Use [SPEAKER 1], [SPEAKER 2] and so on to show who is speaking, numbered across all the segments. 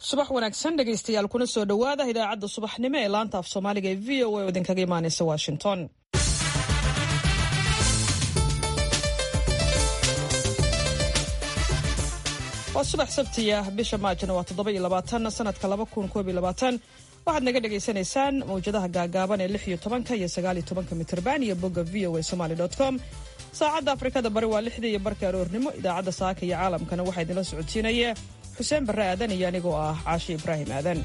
[SPEAKER 1] subax wanaagsan dhegaystayaal kuna soo dhowaada idaacadda subaxnimo ee laanta af soomaaliga ee v o a oo idinkaga imaanaysa washington waa subax sabtiya bisha maajna waa toddoba-iyo labaatan sanadka laba kun koob iyo labaatan waxaad naga dhagaysanaysaan mawjadaha gaagaaban ee lix iyo tobanka iyo sagaal iyo tobanka mitrban iyo bogga v o a somaly com saacadda afrikada bari waa lixdii iyo barka aroornimo idaacadda saaka iyo caalamkana waxaa idinla socodsiinaya xuseen barre aadan iyo anigoo ah caashi ibraahim aadan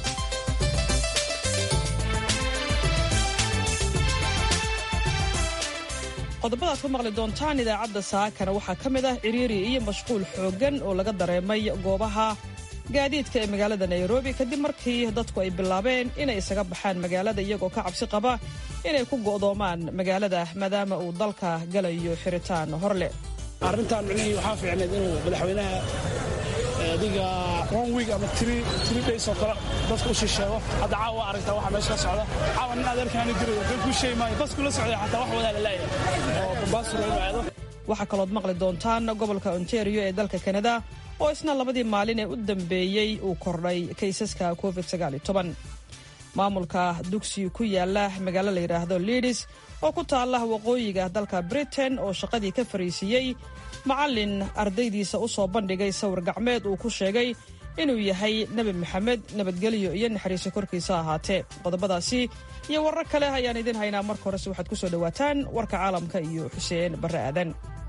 [SPEAKER 1] qodobada aad ku maqli doontaan idaacadda saakana waxaa ka mid ah ciriiri iyo mashquul xooggan oo laga dareemay goobaha gaadiidka ee magaalada nairobi kadib markii dadku ay bilaabeen inay isaga baxaan magaalada iyagoo ka cabsi qaba inay ku go'doomaan magaalada maadaama uu dalka galayo xiritaan hor leh
[SPEAKER 2] arrintan micnihii waxaa fiicneed inuu madaxweynaha adiga one week ama three days oo kale dadka u shisheego hadda caawa waa aragtaa waxa meesha ka socda caawa nin adeerkaani dirayo kan kuu sheegi maayo bas kula socday xataa wax wadaa la laayahay oo bambaasura inuu aado
[SPEAKER 1] waxaa kalood maqli doontaan gobolka ontario ee dalka kanada oo isna labadii maalin ee u dambeeyey uu kordhay kaysaska covid maamulka dugsi ku yaala magaalo la yidhaahdo liidis oo ku taalla waqooyiga dalka britain oo shaqadii ka fariisiiyey macallin ardaydiisa u soo bandhigay sawir gacmeed uu ku sheegay inuu yahay nebi maxamed nabadgelyo iyo naxariiso korkiisa ahaatee qodobadaasi iyo warar kale ayaan idiin haynaa marka horese waxaad ku soo dhowaataan warka caalamka iyo xuseen barre aadan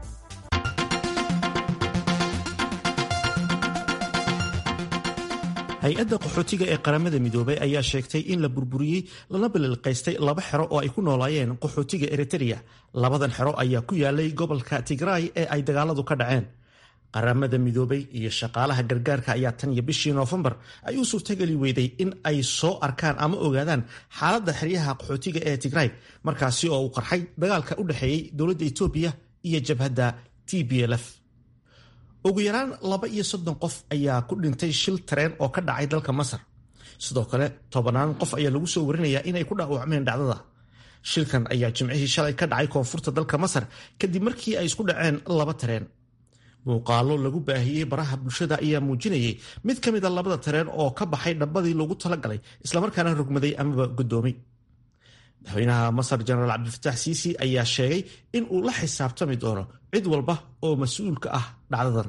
[SPEAKER 3] hay-adda qaxootiga ee qaramada midoobay ayaa sheegtay in la burburiyey lana balilqaystay laba xero oo ay ku noolaayeen qaxootiga eritereya labadan xero ayaa ku yaalay gobolka tigraay ee ay dagaaladu ka dhaceen qaramada midoobay iyo shaqaalaha gargaarka ayaa tan iyo bishii noofembar ay u suurtageli weyday in ay soo arkaan ama ogaadaan xaaladda xeryaha qaxootiga ee tigraay markaasi oo uu qarxay dagaalka u dhexeeyey dowladda etoobiya iyo jabhadda t b lf ugu yaraan laba iyo soddon qof ayaa ku dhintay shil tareen oo ka dhacay dalka masar sidoo kale tobanaan qof ayaa lagu soo warinayaa inay ku dhaawacmeen dhacdada shilkan ayaa jimcihii shalay ka dhacay koonfurta dalka masar kadib markii ay isku dhaceen laba tareen muuqaalo lagu baahiyey baraha bulshada ayaa muujinayay mid ka mid a labada tareen oo ka baxay dhabbadii loogu talagalay islamarkaana rogmaday amaba guddoomay madaxweynaha masar jenaraal cabdilfataax siisi ayaa sheegay in uu la xisaabtami doono cid walba oo mas-uulka ah dhacdadan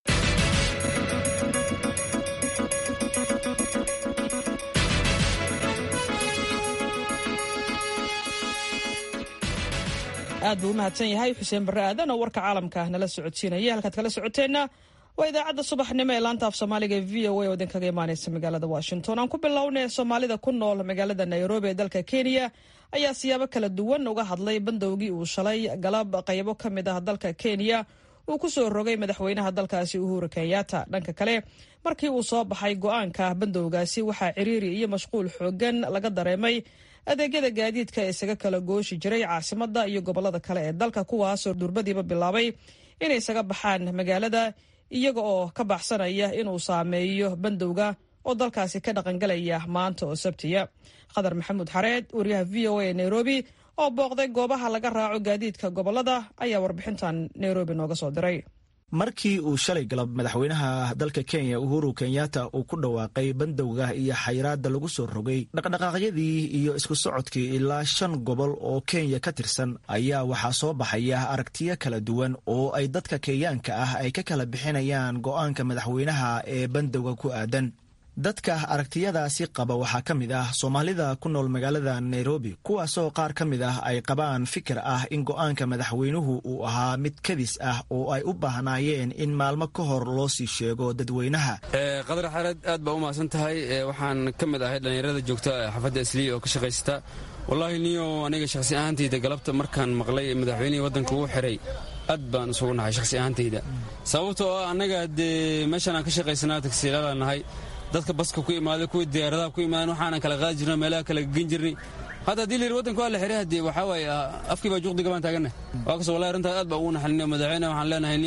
[SPEAKER 1] aad buu u mahadsan yahay xuseen barre aadan oo warka caalamka nala socodsiinaya halkaad kala socoteenna waa idaacadda subaxnimo ee laanta af soomaaliga ee v o a oo idinkaga imaanaysa magaalada washington aan ku bilownay soomaalida ku nool magaalada nairobi ee dalka kenya ayaa siyaabo kala duwan uga hadlay bandowgii uu shalay galab qaybo ka mid ah dalka kenya uu ku soo rogay madaxweynaha dalkaasi uhuru kenyatta dhanka kale markii uu soo baxay go-aanka bandowgaasi waxaa ciriiri iyo mashquul xoogan laga dareemay adeegyada gaadiidka ee isaga kala gooshi jiray caasimadda iyo gobolada kale ee dalka kuwaasoo durbadiiba bilaabay inay isaga baxaan magaalada iyaga oo ka baxsanaya inuu saameeyo bandowga oo dalkaasi ka dhaqangalaya maanta oo sabtiya khadar maxamuud xareed wariyaha v o a ee nairobi oo booqday goobaha laga raaco gaadiidka gobolada ayaa warbixintan nairobi nooga soo diray
[SPEAKER 4] markii uu shalay galab madaxweynaha dalka kenya uhuru kenyatta uu ku dhawaaqay bandowga iyo xayiraadda lagu soo rogay dhaqdhaqaaqyadii iyo isku socodkii ilaa shan gobol oo kenya ka tirsan ayaa waxaa soo baxaya aragtiyo kala duwan oo ay dadka kenyaanka ah ay ka kala bixinayaan go'aanka madaxweynaha ee bandowga ku aadan dadka aragtiyadaasi qaba waxaa ka mid ah soomaalida ku nool magaalada nairobi kuwaasoo qaar ka mid ah ay qabaan fikir ah in go'aanka madaxweynuhu uu ahaa mid kadis ah oo ay u baahnaayeen in maalmo ka hor loo sii sheego dadweynaha
[SPEAKER 5] qadar xareed aad baa u mahadsan tahay waxaan ka mid ahay dhallinyarada joogta xaafadda isliya oo ka shaqaysata wallaahi niyo aniga shakhsi ahaantayda galabta markaan maqlay madaxweynihii waddanka uu xiray aad baan isugu nahay shakhsi ahaantayda sababtoo ah annaga dee meeshaan aan ka shaqaysanaa tagsiilaala nahay dadka baska ku imaaday kuwii diyaaradaha ku imaadeen waxaanan kala qaadi jirno meelaha kala gen jirnay hadda haddii layidhi waddanka waa la xiray haddii waxaa waaye afkii baa juuqdiga baan taagannahay waa kaso wallahi arrintaas aad baa ugu naxaliniyo madaxweyne waxaan leenahay niyo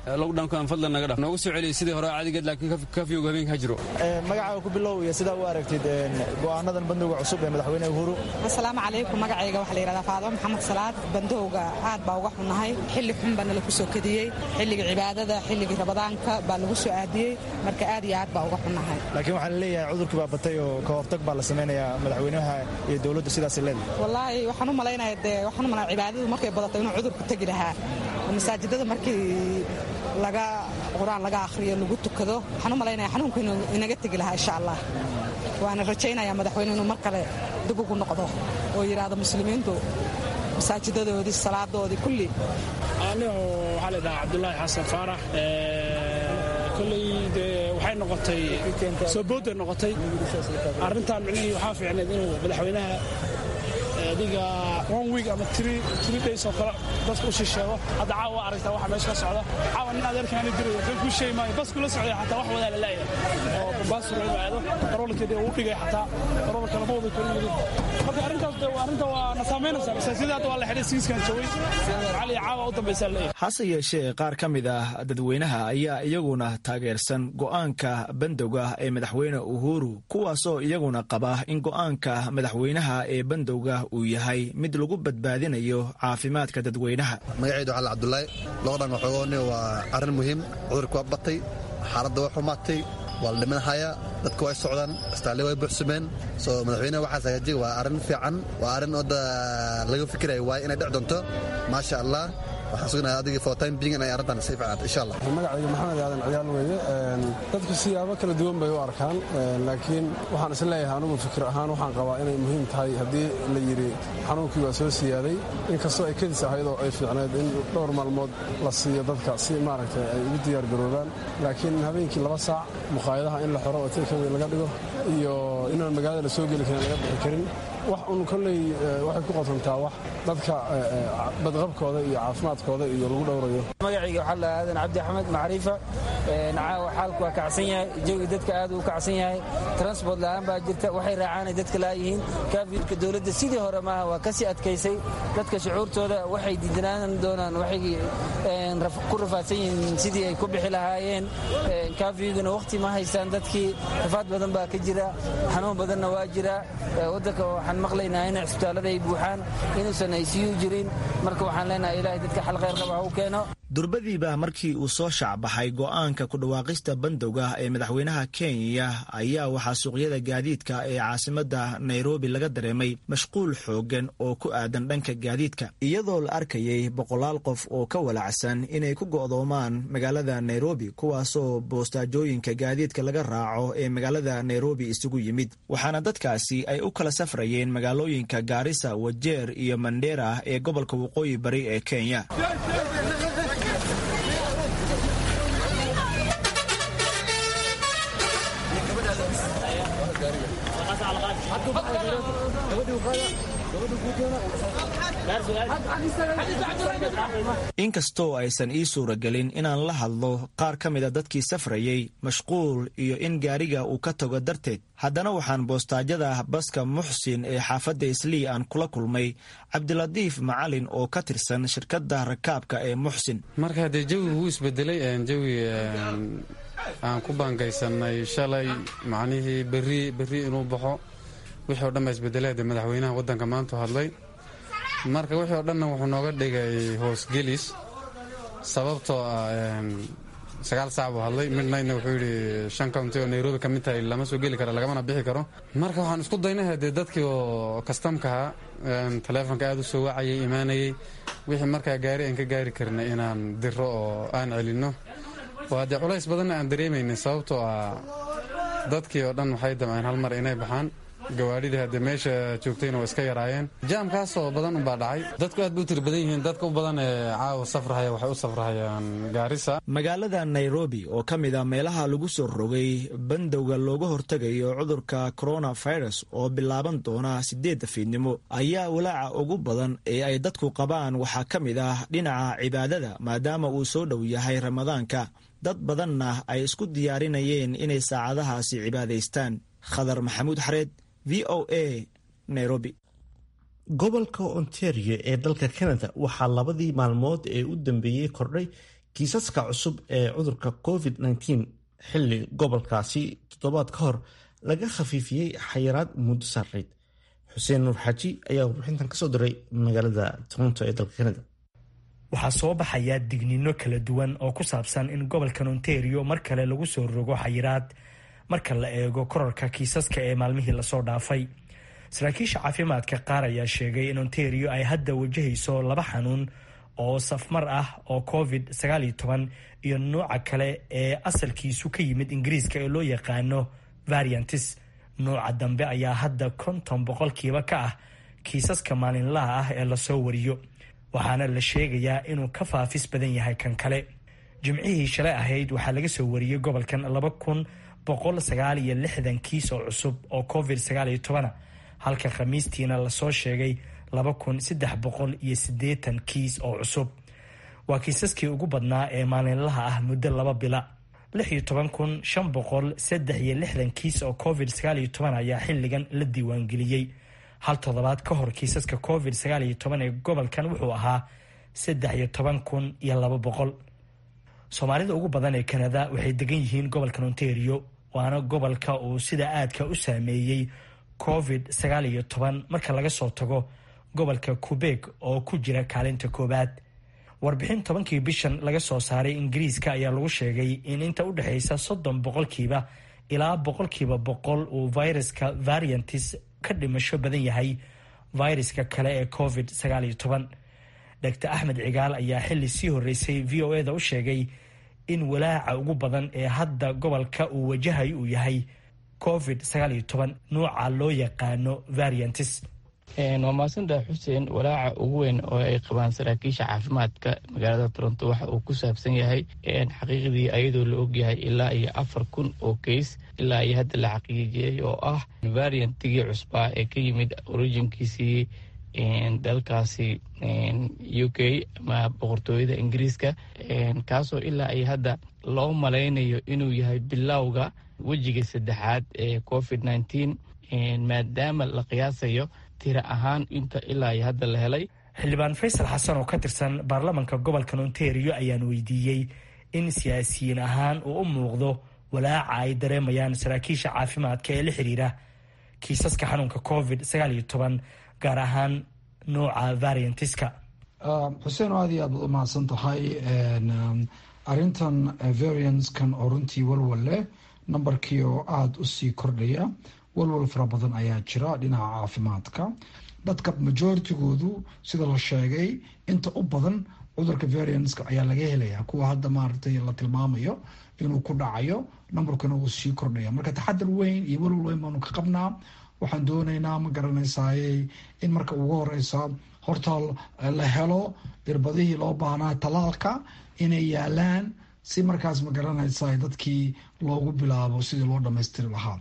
[SPEAKER 5] lockdownkan fadlan naga dhaf noogu soo celiya sidii hore caadigeed laakiin kafyowga habeenka ha jiro
[SPEAKER 4] magacaaga ku bilow iyo sidaa u aragtid go'aanadan bandowga cusub ee madaxweyne uhuru
[SPEAKER 6] asalaamu calaykum magacayga waxaa la yidhahdaa faadimo maxamed salaad bandowga aad baa uga xunnahay xilli xun baa nala ku soo kadiyey xilligii cibaadada xilligii rabadaanka baa lagu soo aadiyey marka aad iyo aad baa uga xunnahay
[SPEAKER 4] laakiin waxaa la leeyahay cudurkii baa batay oo ka hortag baa la samaynayaa madaxweynaha iyo dowladdu sidaas leedahay
[SPEAKER 6] wallaahi waxaan u malaynaya dee waxaan u malaya cibaadadu markay badato inuu cudurku tegi lahaa masaajidada markii laga qur-aan laga akhriyo lagu tukado waxaan u malaynaya xanuunku inuu inaga tegi lahaa insha allah waana rajaynayaa madaxweyne inuu mar kale dib ugu noqdo oo yidhaahdo muslimiintu masaajidadoodii salaadoodii kulli
[SPEAKER 2] anigu waxaa la dhahaa cabdulaahi xasan faarax kolley dee waxay noqotay soo boodday noqotay arrintan micnihii waxaa fiicneed inuu madaxweynaha adiga one week ama three days oo kale dadka u shisheego hadda caawa waa aragtaa waxa meesha ka socda caawa nin adeerkaani dirayo kan kuu sheegi maayo bas kula socday xataa wax wadaa la laayahay oo bambaasura inuu aado qaroolkeedii uu dhigay xataa qaroolka lama wada korin yidhi marka arrintaas de arrinta waa na saamaynaysaa masaajidada hadda waa la xidhay siiskan joogay cali caawa u dambaysaa leeyahay
[SPEAKER 4] hase yeeshee qaar ka mid ah dadweynaha ayaa iyaguna taageersan go'aanka bandowga ee madaxweyne uhuru kuwaasoo iyaguna qaba in go'aanka madaxweynaha ee bandowga uu yahay mid lagu badbaadinayo caafimaadka dadweynaha
[SPEAKER 7] magacaydu cali cabdulaahi loqdhan waxoogooni waa arrin muhiim cudurka waa batay xaaladda waa xumaatay waa la dhimanhayaa dadka way socdaan istaalle way buuxsumeen soo madaxweyneha waxaas hagaajiya waa arrin fiican waa arrin odda laga fikiraya waaye inay dhec doonto maasha allah waxaan sugnahay adigii for time being inay arrintan sii fiicnaato insha allah
[SPEAKER 8] magacayga maxamed aadan ciyaal weeye dadku siyaabo kala duwan bay u arkaan laakiin waxaan is leeyahay anugu fikir ahaan waxaan qabaa inay muhiim tahay haddii la yidhi xanuunkii waa soo siyaaday inkastoo ay kadis ahayd oo ay fiicneed in dhowr maalmood la siiyo dadka si maaragtay ay ugu diyaargaroobaan laakiin habeenkii laba saac muqaayadaha in la xoro oo takeaway laga dhigo iyo inaan magaalada la soo geli karin laga bixi karin wax un kolley waxay ku qotontaa wax dadka badqabkooda iyo caafimaadkooda iyo lagu dhowrayo
[SPEAKER 9] magacayga waxaa la aadan cabdi axmed macriifa caawa xaalku waa kacsan yahay jawi dadka aad uu kacsan yahay transport la'aan baa jirta waxay raacaanay dadka laayihiin kaafiirka dowladda sidii hore maaha waa kasii adkaysay dadka shucuurtooda waxay diidanaan doonaan waxay ku rafaadsan yihiin sidii ay ku bixi lahaayeen kaafiguna wakhti ma haystaan dadkii rafaad badan baa ka jira xanuun badanna waa jira waddanka waxaan maqlaynaa in cisbitaallada ay buuxaan inuusan aysiyu jirin marka waxaan leenahay ilaahay dadka xal khayr qaba ha u keeno
[SPEAKER 4] durbadiiba markii uu soo shaacbaxay go'aanka ku dhawaaqista bandowga ee madaxweynaha kenya ayaa waxaa suuqyada gaadiidka ee caasimadda nairobi laga dareemay mashquul xooggan oo ku aadan dhanka gaadiidka iyadoo la arkayay boqolaal qof oo ka walacsan inay ku go'doomaan magaalada nairobi kuwaasoo boostaajooyinka gaadiidka laga raaco ee magaalada nairobi isugu yimid waxaana dadkaasi ay u kala safrayeen magaalooyinka gaarisa wajeer iyo mandera ee gobolka waqooyi bari ee kenya inkastoo aysan ii suuragelin inaan la hadlo qaar ka mida dadkii safrayey mashquul iyo in gaariga uu ka tago darteed haddana waxaan boostaajyada baska muxsin ee xaafadda islii aan kula kulmay cabdilatiif macalin oo ka tirsan shirkadda rakaabka ee muxsin
[SPEAKER 5] marka haddee jawigu wuu isbedelay jawi aan ku baangaysanay shalay macnihii berri berri inuu baxo wixii o dhan baa isbedelay haddee madaxweynaha waddanka maantu hadlay marka wixii o dhanna wuxuu nooga dhigay hoosgelis sababtoo ah sagaal saac buu hadlay midnightna wuxuu yidhi shan county oo nairobi ka mid tahay lama soo geli karo lagamana bixi karo marka waxaan isku daynay haddee dadkii oo kastamkaha taleefonka aad u soo wacayay imaanayay wixii markaa gaari aan ka gaari karnay inaan diro oo aan celinno oo haddee culays badanna aan dareemaynay sababtoo ah dadkii oo dhan waxay damceen hal mar inay baxaan gawaadhidii haddee meesha joogtayna waa iska yaraayeen jaamkaasoo badan unbaa dhacay dadku aad bay u tiri badan yihiin dadka u badan ee caawa safrahaya waxay u safrahayaan gaarisa
[SPEAKER 4] magaalada nairobi oo ka mid a meelaha lagu soo rogay bandowga looga hortegayo cudurka coronavirus oo bilaaban doona sideedda fiidnimo ayaa walaaca ugu badan ee ay dadku qabaan waxaa ka mid ah dhinaca cibaadada maadaama uu soo dhow yahay ramadaanka dad badanna ay isku diyaarinayeen inay saacadahaasi cibaadaystaan khadar maxamuud xareed v o a nairobi
[SPEAKER 3] gobolka ontario ee dalka canada waxaa labadii maalmood ee u dambeeyey kordhay kiisaska cusub ee cudurka covid-19 xilli gobolkaasi toddobaad ka hor laga khafiifiyey xayiraad muddo saarayd xuseen nuur xaaji ayaa warbixintan kasoo diray magaalada toronto ee dalka kanada
[SPEAKER 10] waxaa soo baxaya digniino kala duwan oo ku saabsan in gobolkan ontario mar kale lagu soo rogo xayiraad marka la eego korarka kiisaska ee maalmihii lasoo dhaafay saraakiisha caafimaadka qaar ayaa sheegay in ontario ay hadda wajahayso laba xanuun oo safmar ah oo covid iyo nooca kale ee asalkiisu ka yimid ingiriiska ee loo yaqaano variantis nooca dambe ayaa hadda konton boqolkiiba ka ah kiisaska maalinlaha ah ee lasoo wariyo waxaana la sheegayaa inuu ka faafis badan yahay kan kale jimcihii shalay ahayd waxaa laga soo wariyey gobolkan laba kun boqol sagaal iyo lixdan kiis oo cusub oo covid sagaal iyo tobana halka khamiistiina lasoo sheegay laba kun saddex boqol iyo siddeetan kiis oo cusub waa kiisaskii ugu badnaa ee maalinlaha ah muddo laba bila lix iyo toban kun shan boqol saddex iyo lixdan kiis oo covid sagaal iyo toban ayaa xilligan la diiwaangeliyey hal toddobaad ka hor kiisaska covid sagaal iyo toban ee gobolkan wuxuu ahaa saddex iyo toban kun iyo laba boqol soomaalida ugu badan ee kanada waxay degan yihiin gobolkan ontario waana gobolka uu sida aadka u saameeyey covid sagaal iyo toban marka laga soo tago gobolka quebeg oo ku jira kaalinta koowaad warbixin tobankii bishan laga soo saaray ingiriiska ayaa lagu sheegay in inta u dhexaysa soddon boqolkiiba ilaa boqolkiiba boqol uu viruska variantis ka dhimasho badan yahay viruska kale ee covid sagaal iyo toban dr axmed cigaal ayaa xili sii horeysay v o eda u sheegay in walaaca ugu badan ee hadda gobolka uu wajahay uu yahay covid sagaal iyo toban nuuca loo yaqaano variantis
[SPEAKER 11] waa mahadsantaha xuseen walaaca ugu weyn oo ay qabaan saraakiisha caafimaadka magaalada toronto waxa uu ku saabsan yahay xaqiiqdii ayadoo la ogyahay ilaa iyo afar kun oo keys ilaa iyo hadda la xaqiijiyey oo ah variantigii cusbaa ee ka yimid orijinkiisii dalkaasi u k ama boqortooyada ingiriiska kaasoo ilaa iyo hadda loo malaynayo inuu yahay bilowga wejiga saddexaad ee covid nneteen maadaama la qiyaasayo tira ahaan inta ilaa iyo hadda la helay
[SPEAKER 10] xildhibaan faysal xasan oo ka tirsan baarlamanka gobolkan ontario ayaan weydiiyey in siyaasiyiin ahaan uu u muuqdo walaaca ay dareemayaan saraakiisha caafimaadka ee la xiriira kiisaska xanuunka covid sagaal iyo toban gaar ahaan nooca variantiska
[SPEAKER 12] xuseen aad iyo aad baad u mahadsan tahay arintan variantskan oo runtii walwal leh nambarkii oo aada usii kordhaya walwal fara badan ayaa jira dhinaca caafimaadka dadka majoritigoodu sida la sheegay inta u badan cudurka variantska ayaa laga helaya kuwa hadda maaragtay la tilmaamayo inuu ku dhacayo nambarkuna uu sii kordhaya marka taxadar weyn iyo walwal weyn baanu ka qabnaa waxaan doonaynaa ma garanaysaayey in marka ugu horeysa horta la helo irbadihii loo baahnaa talaalka inay yaalaan si markaas ma garanaysa dadkii loogu bilaabo sidii loo dhamaystiri lahaa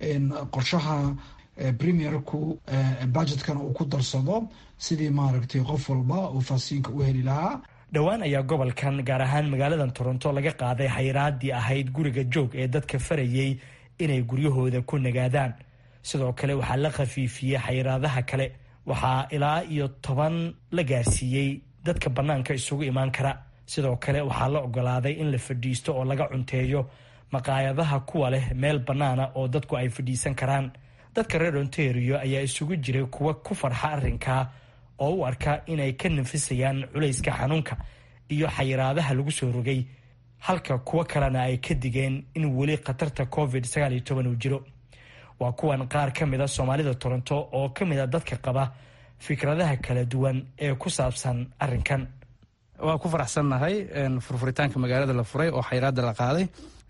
[SPEAKER 12] qorshaha premierku budgetkana uu ku darsado sidii maaragtay qof walba uu faasiinka u heli lahaa
[SPEAKER 10] dhowaan ayaa gobolkan gaar ahaan magaaladan toronto laga qaaday xayiraadii ahayd guriga joog ee dadka farayey inay guryahooda ku nagaadaan sidoo kale waxaa la khafiifiyey xayiraadaha kale waxaa ilaa iyo toban la gaarsiiyey dadka bannaanka isugu imaan kara sidoo kale waxaa la ogolaaday in la fadhiisto oo laga cunteeyo maqaayadaha kuwa leh meel bannaana oo dadku ay fadhiisan karaan dadka reer ontario ayaa isugu jiray kuwa ku farxa arrinkaa oo u arka inay ka nafisayaan culayska xanuunka iyo xayiraadaha lagu soo rogay halka kuwo kalena ay ka digeen in weli khatarta covid sagaal iyo toban uu jiro waa kuwan qaar ka mid a soomaalida toronto oo ka mid a dadka qaba fikradaha kala duwan ee ku saabsan arrinkan
[SPEAKER 13] waa ku faraxsannahay furfuritaanka magaalada la furay oo xayiraada la qaaday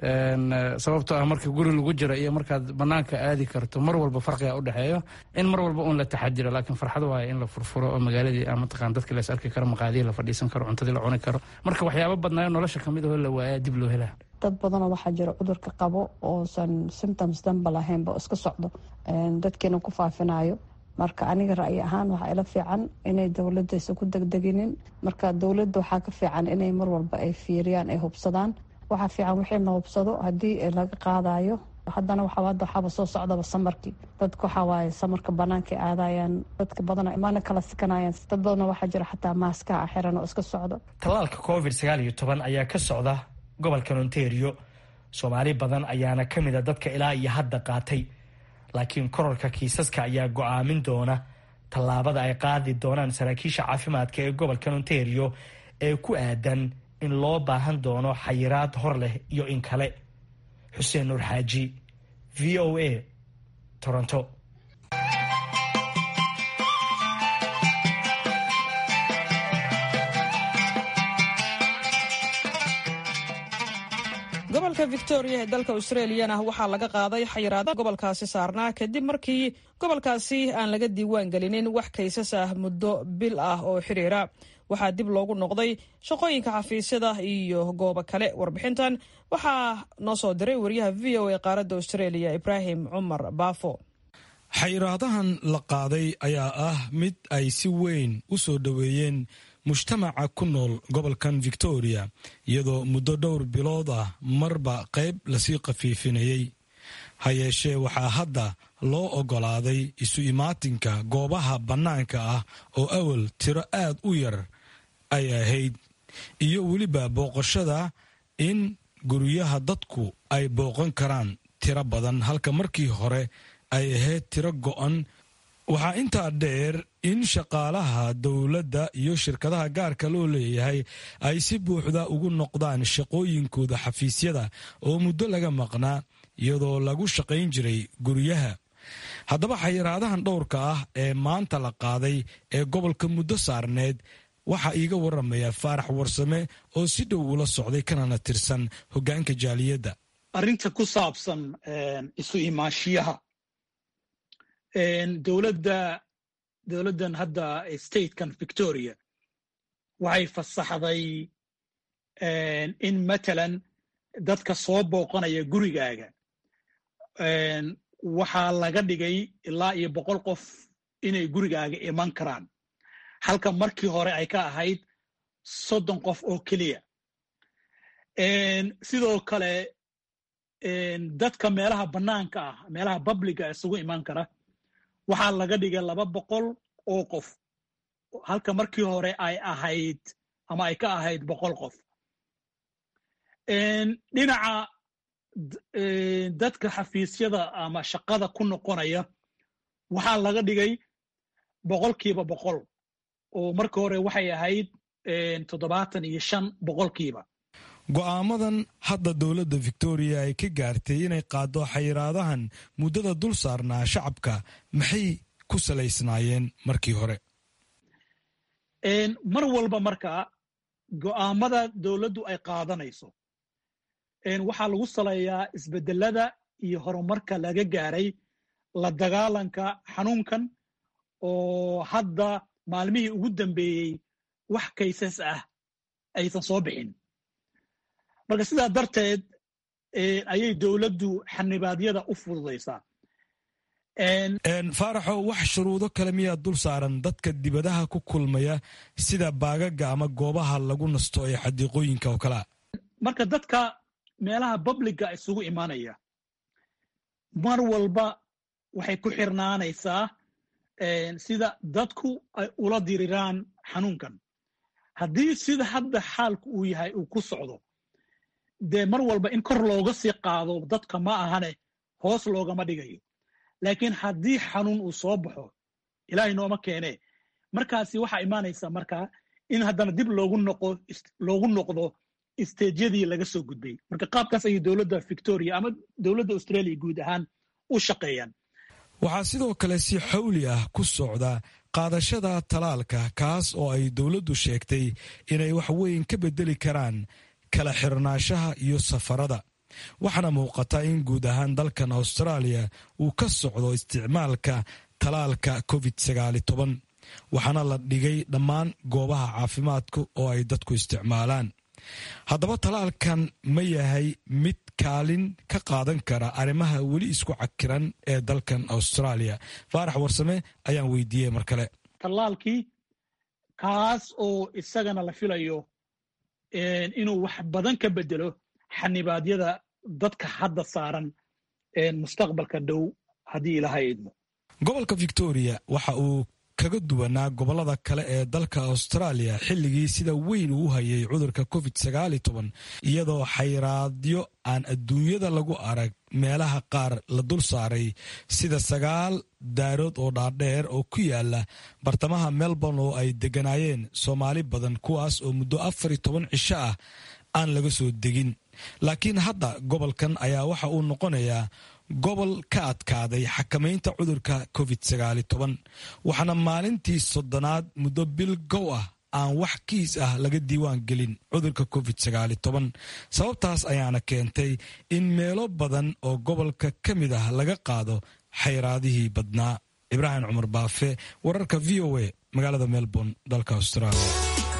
[SPEAKER 13] sababtoo ah marka guri lagu jiro iyo markaad banaanka aadi karto mar walba farqiga udhexeeyo in mar walba uun la taxadiro laakiin farxad waaya in la furfuro oo magaaladii mataqaan dadki las arki karo maqaadihii la fadhiisan karo cuntadii la cuni karo marka waxyaaba badnaayo nolosha kamid ahoo la waayaa dib loo helaa
[SPEAKER 14] dad badanoo waxaa jira cudurka qabo oosan symptoms danba lahaynba iska socdo dadkiina ku faafinayo marka aniga ra'yi ahaan waxaa ila fiican inay dowladda isa ku degdeginin marka dowladda waxaa ka fiican inay mar walba ay fiiriyaan ay hubsadaan waxaa fiican wixii la hubsado haddii laga qaadayo haddana waxaa hadda waxaaba soo socdaba samarkii dadka waxaa waaye samarka bannaankay aadayaan dadka badana imaana kala sikanayaan dad badana waxaa jira xataa maaskaha xiran oo iska socdo
[SPEAKER 10] tallaalka covid sagaal iyo toban ayaa ka socda gobolkan ontario soomaali badan ayaana ka mid a dadka ilaa iyo hadda qaatay laakiin kororka kiisaska ayaa go'aamin doona tallaabada ay qaadi doonaan saraakiisha caafimaadka ee gobolkan ontario ee ku aadan in loo baahan doono xayiraad hor leh iyo in kale xuseen nuur xaaji v o a toronto
[SPEAKER 1] gobolka victoria ee dalka australiyana waxaa laga qaaday xayiraada gobolkaasi saarnaa kadib markii gobolkaasi aan laga diiwaan gelinin wax kaysas ah muddo bil ah oo xiriira waxaa dib loogu noqday shaqooyinka xafiisyada iyo goobo kale warbixintan waxaa noo soo diray wariyaha v o a qaaradda australia ibraahim cumar baafo
[SPEAKER 15] xayiraadahan la qaaday ayaa ah mid ay si weyn u soo dhoweeyeen mujtamaca ku nool gobolkan victoria iyadoo muddo dhowr bilood ah marba qayb lasii khafiifinayey ha yeeshee waxaa hadda loo oggolaaday isu imaatinka goobaha bannaanka ah oo awal tiro aad u yar ay ahayd iyo weliba booqashada in guryaha dadku ay booqan karaan tiro badan halka markii hore ay ahayd tiro go'an waxaa intaa dheer in shaqaalaha dowladda iyo shirkadaha gaarka loo leeyahay ay si buuxda ugu noqdaan shaqooyinkooda xafiisyada oo muddo laga maqnaa iyadoo lagu shaqayn jiray guryaha haddaba xayiraadahan dhowrka ah ee maanta la qaaday ee gobolka muddo saarneed waxaa iiga waramaya faarax warsame oo si dhow ula socday kanana tirsan hoggaanka jaaliyadda
[SPEAKER 16] arrinta ku saabsan isu imaashiyaha dowladda dowladdan hadda statekan victoria waxay fasaxday in matalan dadka soo booqanaya gurigaaga waxaa laga dhigay ilaa iyo boqol qof inay gurigaaga iman karaan halka markii hore ay ka ahayd soddon qof oo keliya sidoo kale dadka meelaha bannaanka ah meelaha babliga isugu iman kara waxaa laga dhigay laba boqol oo qof halka markii hore ay ahayd ama ay ka ahayd boqol qof dhinaca dadka xafiisyada ama shaqada ku noqonaya waxaa laga dhigay boqolkiiba boqol oo markii hore waxay ahayd toddobaatan iyo shan boqolkiiba
[SPEAKER 15] go'aamadan hadda dowladda victoria ay ka gaartay inay qaaddo xayiraadahan muddada dul saarnaa shacabka maxay ku salaysnaayeen markii hore
[SPEAKER 16] mar walba markaa go'aamada dowladdu ay qaadanayso waxaa lagu saleeyaa isbeddelada iyo horumarka laga gaaray la dagaalanka xanuunkan oo hadda maalmihii ugu dambeeyey wax kaysas ah aysan soo bixin marka sidaa darteed ayay dowladdu xanibaadyada u fududaysaa
[SPEAKER 15] faaraxo wax shuruudo kale miyaa dul saaran dadka dibadaha ku kulmaya sida baagaga ama goobaha lagu nasto ee xadiiqooyinka oo kalea
[SPEAKER 16] marka dadka meelaha babliga isugu imaanaya mar walba waxay ku xirnaanaysaa sida dadku ay ula diriraan xanuunkan haddii sida hadda xaalku uu yahay uu ku socdo dee mar walba in kor looga sii qaado dadka ma ahane hoos loogama dhigayo laakiin haddii xanuun uu soo baxo ilaahay nooma keenee markaasi waxaa imaanaysaa markaa in haddana dib loogu noqo loogu noqdo isteejyadii laga soo gudbay marka qaabkaas ayay dowladda victoria ama dowladda australia guud ahaan u shaqeeyaan
[SPEAKER 15] waxaa sidoo kale si xawli ah ku socda qaadashada talaalka kaas oo ay dowladdu sheegtay inay wax weyn ka beddeli karaan kala xirnaanshaha iyo safarada waxaana muuqata in guud ahaan dalkan austraaliya uu ka socdo isticmaalka talaalka covid sagaali toban waxaana la dhigay dhammaan goobaha caafimaadka oo ay dadku isticmaalaan haddaba talaalkan ma yahay mid kaalin ka qaadan kara arrimaha weli isku cakiran ee dalkan austraaliya faarax warsame ayaan weydiiyey mar kale
[SPEAKER 16] tallaalkii kaas oo isagana la filayo inuu wax badan ka bedelo xanibaadyada dadka hadda saaran mustaqbalka dhow haddii ilaha idmo
[SPEAKER 15] gobolka victoria waxa uu kaga duwanaa gobolada kale ee dalka australia xilligii sida weyn uu hayay cudurka covid iyadoo xayraadyo aan adduunyada lagu arag meelaha qaar la dul saaray sida sagaal daarood oo dhaadheer oo ku yaala bartamaha melbourne oo ay degganaayeen soomaali badan kuwaas oo muddo afar iyo toban cisho ah aan laga soo degin laakiin hadda gobolkan ayaa waxa uu noqonayaa gobol ka adkaaday xakamaynta cudurka covid waxaana maalintii soddonaad muddo bil gow ah aan wax kiis ah laga diiwaan gelin cudurka covid sababtaas ayaana keentay in meelo badan oo gobolka ka mid ah laga qaado xayraadihii badnaa ibraahim cumar baafe wararka v o a magaalada melbourne dalka australia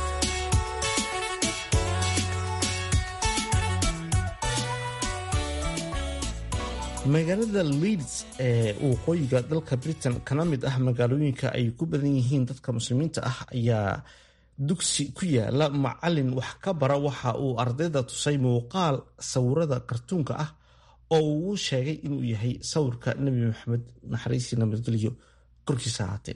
[SPEAKER 3] magaalada leeds ee waqooyiga dalka britain kana mid ah magaalooyinka ay ku badan yihiin dadka muslimiinta ah ayaa dugsi ku yaala macalin wax ka bara waxa uu ardayda tusay muuqaal sawirada kartuunka ah oo uu sheegay inuu yahay sawirka nebi maxamed naxariisii nabadgelyo korkiisa ahaatee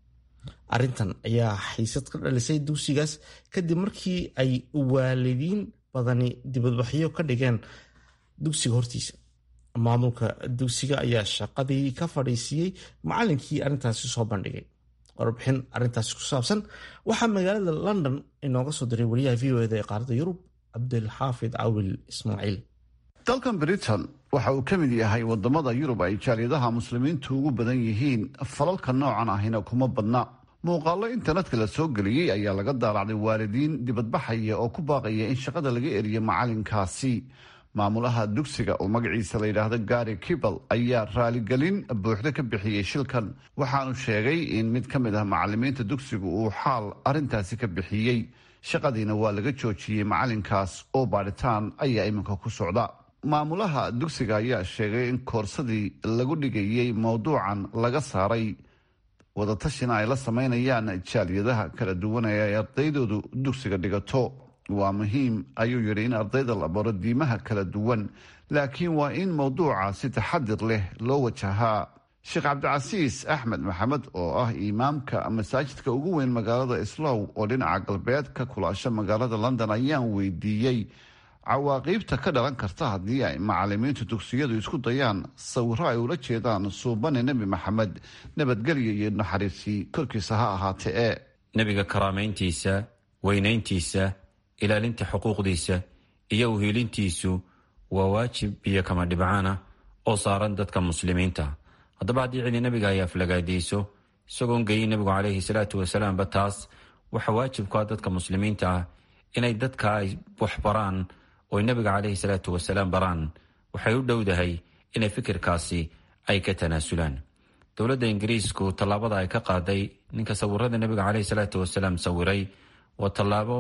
[SPEAKER 3] arrintan ayaa xiisad ka dhalisay dugsigaas kadib markii ay waalidiin badani dibadbaxyo ka dhigeen dugsiga hortiisa maamulka dugsiga ayaa shaqadii ka fadhiisiiyey macalinkii arrintaasi soo bandhigay warbixin arrintaasi ku saabsan waxaa magaalada london inooga soo diray wariyaha v o eda ee qaaradda yurub cabdilxaafid cawil ismaaciil
[SPEAKER 17] dalkan britain waxa uu ka mid yahay wadamada yurub ay jaaliyadaha muslimiintu ugu badan yihiin falalka noocan ahina kuma badna muuqaallo internetka la soo geliyey ayaa laga daalacday waalidiin dibadbaxaya oo ku baaqaya in shaqada laga eriyo macalinkaasi maamulaha dugsiga oo magaciisa la yidhaahdo gari kibal ayaa raaligelin buuxda ka bixiyey shilkan waxaanu sheegay in mid ka mid ah macalimiinta dugsigu uu xaal arrintaasi ka bixiyey shaqadiina waa laga joojiyey macalinkaas oo baadhitaan ayaa iminka ku socda maamulaha dugsiga ayaa sheegay in koorsadii lagu dhigayey mowduucan laga saaray wadatashina ay la sameynayaan jaaliyadaha kala duwan ee ay ardaydoodu dugsiga dhigato waa muhiim ayuu yidhi in ardayda la baro diimaha kala duwan laakiin waa in mowduuca si taxadir leh loo wajahaa sheekh cabdicasiis axmed maxamed oo ah imaamka masaajidka ugu weyn magaalada islow oo dhinaca galbeed ka kulaasha magaalada london ayaan weydiiyey cawaaqiibta ka dhalan karta haddii ay macalimiintu dugsiyadu isku dayaan sawiro ay ula jeedaan suubane nebi maxamed nabadgelyo iyo naxariisii korkiisa ha ahaatee ee
[SPEAKER 18] nebiga karaamayntiisa weynayntiisa ilaalinta xuquuqdiisa iyo uhiilintiisu waa waajib iyo kama dhibcaana oo saaran dadka muslimiinta haddaba haddii cidi nebiga ay aflagaadiyso isagoon geyin nebigu calayhi salaatu wasalaamba taas waxa waajibku ah dadka muslimiinta ah inay dadka ay wax baraan oo nebiga calayhi salaatu wasalaam baraan waxay u dhowdahay inay fikirkaasi ay ka tanaasulaan dowladda ingiriisku tallaabada ay ka qaaday ninka sawirada nebiga caleyhi salaatu wasalaam sawiray waa tallaabo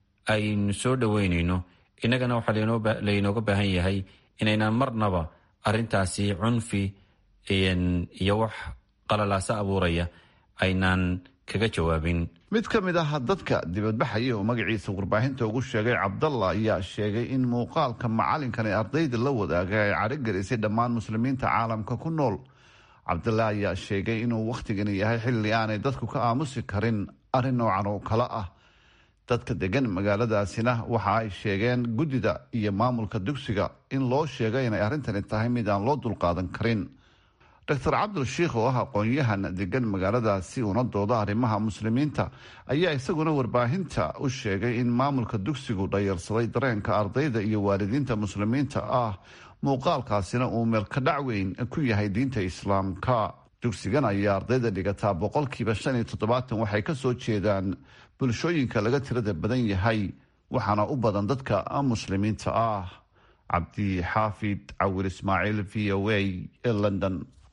[SPEAKER 18] aynu soo dhoweynayno innagana waxaa laynooga baahan yahay inaynaan marnaba arintaasi cunfi iyo wax qalalaasa abuuraya aynaan kaga jawaabin
[SPEAKER 17] mid ka mid ah dadka dibadbaxaya oo magaciisa warbaahinta ugu sheegay cabdalla ayaa sheegay in muuqaalka macalinkan ee ardayda la wadaagay ay cadhogelisay dhammaan muslimiinta caalamka ku nool cabdalla ayaa sheegay inuu wakhtigani yahay xilli aanay dadku ka aamusi karin arrin noocan oo kale ah dadka degan magaaladaasina waxa ay sheegeen guddida iyo maamulka dugsiga in loo sheegay inay arrintani tahay mid aan loo dulqaadan karin doctor cabdul shiikh oo ah aqoon-yahan degan magaaladaasi una dooda arrimaha muslimiinta ayaa isaguna warbaahinta u sheegay in maamulka dugsigu dhayarsaday dareenka ardayda iyo waalidiinta muslimiinta ah muuqaalkaasina uu meelkadhac weyn ku yahay diinta islaamka dugsigan ayaa ardayda dhigataa boqolkiiba shan iyo toddobaatan waxay kasoo jeedaan bulshooyinka laga tirada badan yahay waxaana u badan dadka muslimiinta ah cabdi xaafid cawil ismaaciil v o a ee london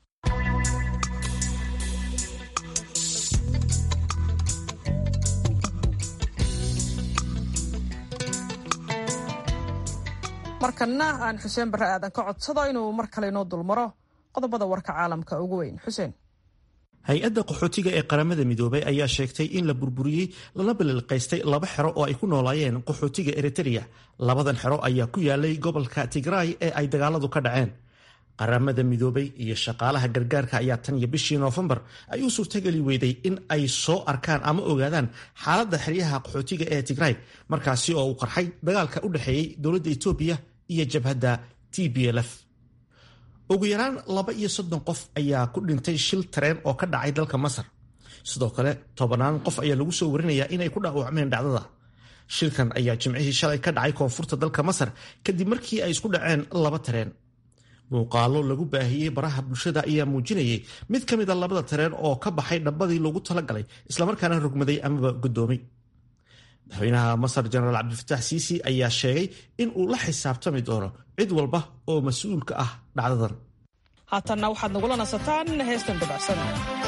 [SPEAKER 1] markanna aan xuseen barre aadan ka codsado inuu mar kale inoo dulmaro qodobada warka caalamka ugu weyn xuseen
[SPEAKER 3] hay-adda qaxootiga ee qaramada midoobay ayaa sheegtay in la burburiyey lana balilqaystay laba xero oo ay ku noolaayeen qaxootiga eritereya labadan xero ayaa ku yaalay gobolka tigraay ee ay dagaaladu ka dhaceen qaramada midoobay iyo shaqaalaha gargaarka ayaa tan iyo bishii noofembar ay u suurtageli weyday in ay soo arkaan ama ogaadaan xaaladda xeryaha qaxootiga ee tigray markaasi oo uu qarxay dagaalka u dhexeeyey dowladda etoobiya iyo jabhadda t b l f ugu yaraan laba iyo soddon qof ayaa ku dhintay shil tareen oo ka dhacay dalka masar sidoo kale tobanaan qof ayaa lagu soo warinayaa inay ku dhaawacmeen dhacdada shilkan ayaa jimcihii shalay ka dhacay koonfurta dalka masar kadib markii ay isku dhaceen laba tareen muuqaalo lagu baahiyey baraha bulshada ayaa muujinayay mid ka mid a labada tareen oo ka baxay dhabbadii loogu talagalay islamarkaana rogmaday amaba guddoomay madaxweynaha masar jenaraal cabdilfataax siisi ayaa sheegay in uu la xisaabtami doono cid walba oo mas-uul ka ah dhacdadan
[SPEAKER 1] haatanna waxaad nagula nasataan heestan dabacsan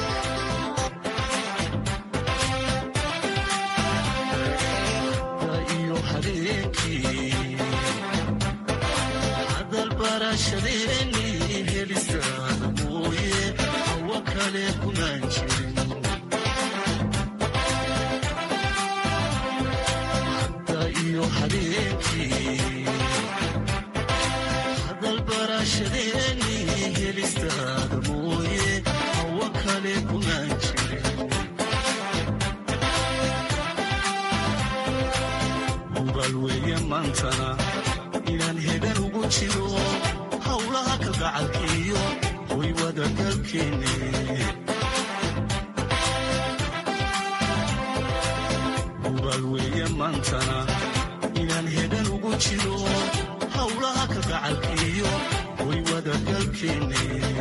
[SPEAKER 19] inaan hegan ugu jiro howlaha kalgacalkiyo way wadagalkeenne hubaal weeye maantana inaan hegan ugu jiro howlaha kalgacalkiyo way wadagalkeenne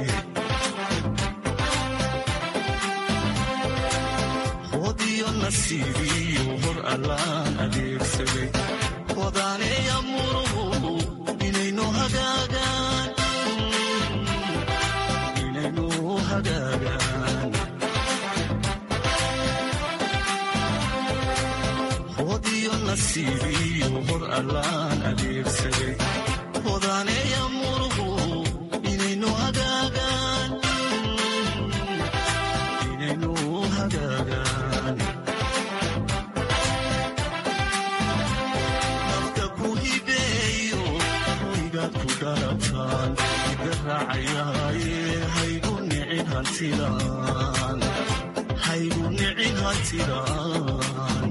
[SPEAKER 19] hodiyo nasiibiyo hor allaan adeegsaday odaanaya muruhu inaynu hagaagaan inaynu hagaagaan hodiyo nasiibiyo hor allaan adeegsaday odaanaya muruhu inaynu hagaagaan inaynu hagaagaan haygu nicin hantidaan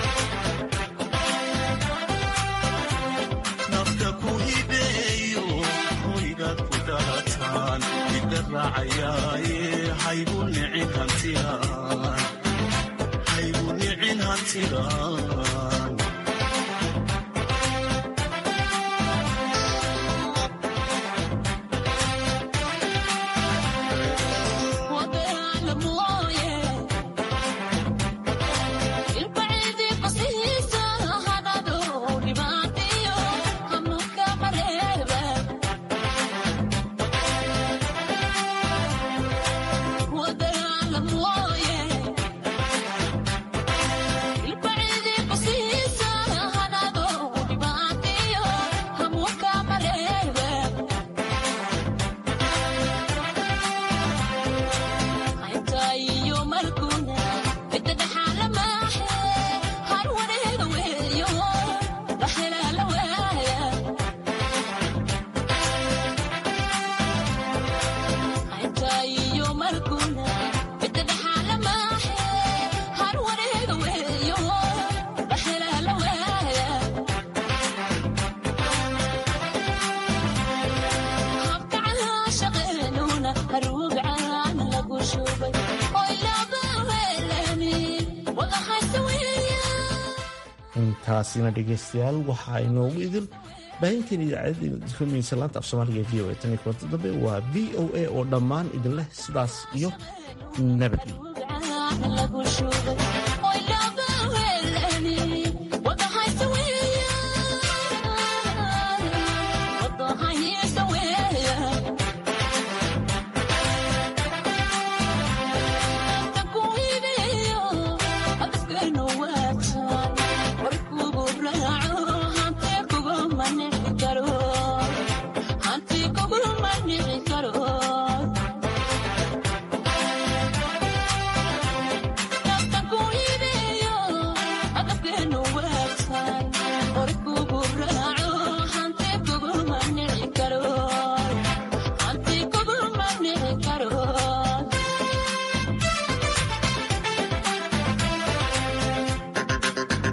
[SPEAKER 19] nafta ku hibeeyo hoygaad ku dhalataan ida raacayaaye haygu nicin hantidaan haygu nicin hantidaan
[SPEAKER 3] intaasina dhegeystayaal waxaa inoogu idin baahinteen idaacadda rumaysa laanta af soomaaliga e v o a tan iyo kulanta dambe waa v o a oo dhammaan idin leh sidaas iyo nabadgelyo